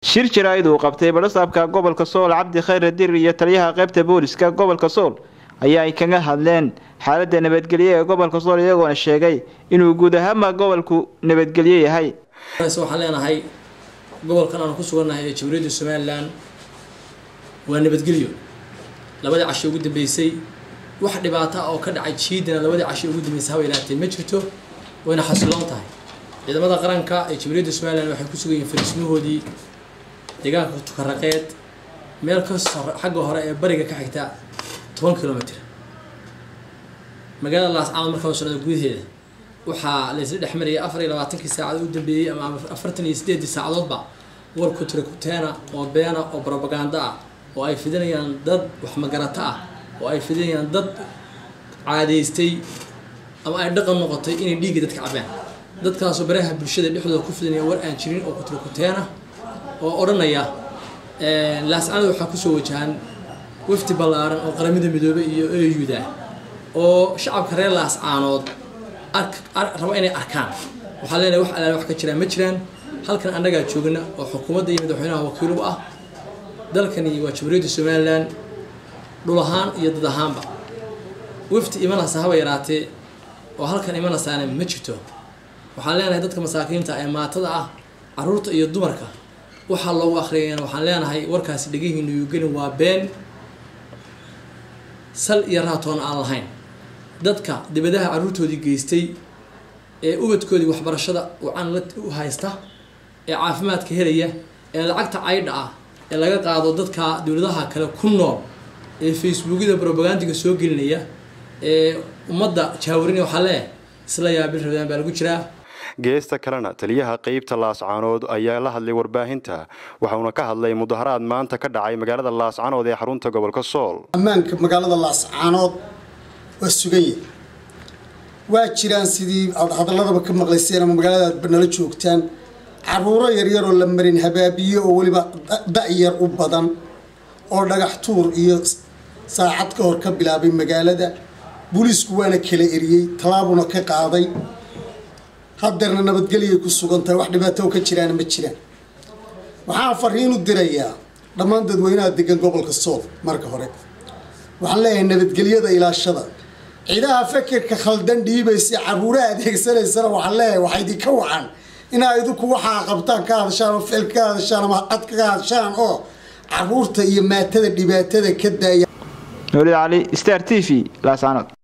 shir jaraa'id uu qabtay badhasaabka gobolka sool cabdi khayre dir iyo taliyaha qaybta booliska gobolka sool ayaa ay kaga hadleen xaaladda nabadgelyo ee gobolka sool iyagoona sheegay inuu guud ahaanba gobolku nabadgelyo yahay waxaan leenahay gobolkan aanu ku sugannahay ee jamhuuriyadda somalilan waa nabadgelyo labadii casho ugu dambeysay wax dhibaato ah oo ka dhacay jiidana labadii casho ugu dambeysay haba ilaatee ma jirto wayna xasiloon tahay ciidamada qaranka ee jamhuuriyadda somalilan waxay ku sugan yihiin fariismahoodii deegaanka tukaraqeed meel ka xagga hore ee bariga ka xigta toban kilomitr magaalada laascaanood markaa socda gudaheeda waxaa laysla dhex marayay afar iyo labaatankii saacadood u dambeeyey ama afartan iyo sideedii saacadoodba war kutrakuteena oo beena oo brobaganda ah oo ay fidinayaan dad waxmagarato ah oo ay fidinayaan dad caadaystay ama ay dhaqan noqotay inay dhiigga dadka cabaan dadkaasoo baraha bulshada dhexdooda ku fidinaya war aan jirin oo kutrakuteena oo odhanaya laascaanood waxaa kusoo wajahan wafdi ballaaran oo qaramada midoobey iyo eyuda oo shacabka reer laascaanood raba inay arkaan waxaa leenahay wax alaale wax ka jiraan ma jiraan halkan annagaa joogna oo xukuumadda iyo madaxweynaha wakiil u ah dalkani waa jamhuuriyadda somalilan dhul ahaan iyo dad ahaanba wafdi imanaysa haba yaraatee oo halkan imanaysaana ma jirto waxaan leenahay dadka masaakiinta ee maatada ah caruurta iyo dumarka waxaa loogu akhriyayana waxaan leenahay warkaasi dhegihiinu yugelin waa been sal iyo raatoon aan lahayn dadka dibadaha caruurtoodii geystay ee ubadkoodii waxbarashada wacan la u haysta ee caafimaadka helaya ee lacagta caydha ah ee laga qaado dadka dowladaha kale ku nool ee facebookyada robagandiga soo gelinaya ee ummadda jaawarinaya waxaa leeh isla yaabil rabdaan baa lagu jiraa geesta kalena taliyaha qeybta laascaanood ayaa la hadlay warbaahinta waxauna ka hadlay mudaharaad maanta ka dhacay magaalada laascaanood ee xarunta gobolka sool ammaanka magaalada laascaanood waa sugan yahay waa jiraan sidii aad hadaladaba ka maqlayseen ama magaalada aadba nala joogtaan caruuro yaryaroo la marin habaabiye oo weliba da-yar u badan oo dhagax tuur iyo saacad ka hor ka bilaabay magaalada booliisku waana kala eriyey tallaabuna ka qaaday haddeerna nabadgelyay ku sugan tahay wax dhibaato ka jiraana ma jiraan waxaan fariin u dirayaa dhammaan dadweynaha degan gobolka sool marka hore waxaan leeyahay nabadgelyada ilaashada ciidaha fekerka khaldan dhiibaysa caruuraha adeegsanaysana waxaan leeyahay waxaa idinka wacan inaa idinku waxaa qabtaan ka hadashaan oo ficil ka hadashaan ama cad kaga hadashaan oo caruurta iyo maatada dhibaatada ka daaya noolid cali star t v laascaanood